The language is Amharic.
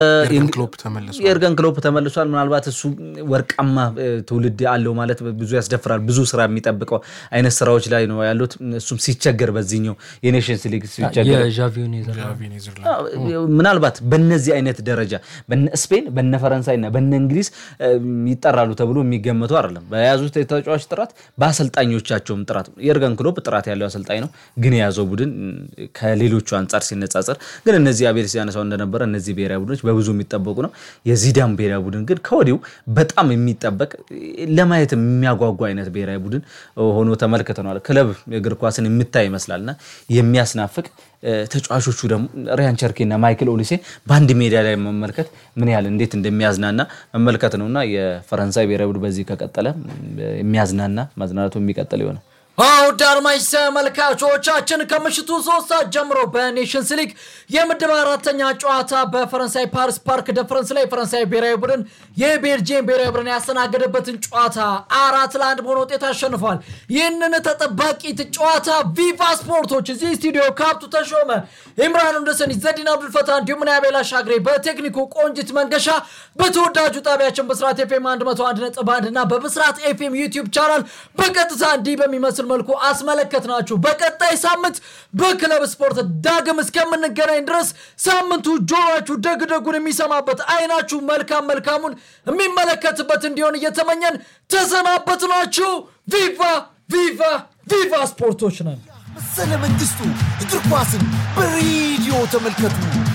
የርገን ክሎፕ ተመልሷል። የእርገን ክሎፕ ተመልሷል። ምናልባት እሱ ወርቃማ እ፣ ትውልድ አለው ማለት ብዙ ያስደፍራል። ብዙ ስራ የሚጠብቀው አይነት ስራዎች ላይ ነው ያሉት። እሱም ሲቸገር በዚህኛው የኔሽንስ ሊግ ሲቸገር የዣቪውን የዘራ ጃቪ ኔዘርላንድ ምናልባት በነዚህ አይነት ደረጃ በነ ስፔን በነ ፈረንሳይ እና በነ እንግሊዝ እ፣ ይጠራሉ ተብሎ የሚገመቱ አይደለም። በያዙት የተጫዋች ጥራት፣ በአሰልጣኞቻቸውም ጥራት የእርገን ክሎፕ ጥራት ያለው አሰልጣኝ ነው፣ ግን የያዘው ቡድን እ፣ ከሌሎቹ አንጻር ሲነጻጸር ግን እነዚህ አቤል ሲያነሳው እንደነበረ እነዚህ ብሔራዊ ቡድኖች በብዙ የሚጠበቁ ነው። የዚዳን ብሔራዊ ቡድን ግን ከወዲሁ በጣም የሚጠበቅ ለማየት የሚያጓጓ አይነት ብሔራዊ ቡድን ሆኖ ተመልክተነዋል። ክለብ እግር ኳስን የምታይ ይመስላልና የሚያስናፍቅ እ፣ ተጫዋቾቹ ደግሞ ሪያን ቸርኪ እና ማይክል ኦሊሴ በአንድ ሜዳ ላይ መመልከት ምን ያህል እንዴት እንደሚያዝናና መመልከት ነውና የፈረንሳይ ብሔራዊ ቡድን በዚህ ከቀጠለ እ፣ የሚያዝናና ማዝናናቱ የሚቀጥል ይሆናል። ውድ አድማጭ ተመልካቾቻችን ከምሽቱ ሶስት ሰዓት ጀምሮ በኔሽንስ ሊግ የምድብ አራተኛ ጨዋታ በፈረንሳይ ፓሪስ ፓርክ ደ ፍረንስ ላይ የፈረንሳይ ብሔራዊ ቡድን የቤልጅየም ብሔራዊ ቡድን ያስተናገደበትን ጨዋታ አራት ለአንድ በሆነ ውጤት አሸንፏል። ይህንን ተጠባቂ ጨዋታ ቪቫ ስፖርቶች እዚህ ስቱዲዮ ካብቱ ተሾመ፣ ኢምራን ሁንደሰን፣ ዘዲን አብዱልፈታ እንዲሁም ናቤላ ሻግሬ በቴክኒኩ ቆንጅት መንገሻ በተወዳጁ ጣቢያችን በስርዓት ኤፍኤም 101.1 እና በብስራት ኤፍኤም ዩቲዩብ ቻናል በቀጥታ እንዲህ በሚመስል መልኩ አስመለከትናችሁ። በቀጣይ ሳምንት በክለብ ስፖርት ዳግም እስከምንገናኝ ድረስ ሳምንቱ ጆሮአችሁ ደግ ደጉን የሚሰማበት አይናችሁ መልካም መልካሙን የሚመለከትበት እንዲሆን እየተመኘን ተሰናበትናችሁ። ቪቫ ቪቫ ቪቫ ስፖርቶች ነን። መሰለ መንግስቱ እግር ኳስን በሬዲዮ ተመልከቱ።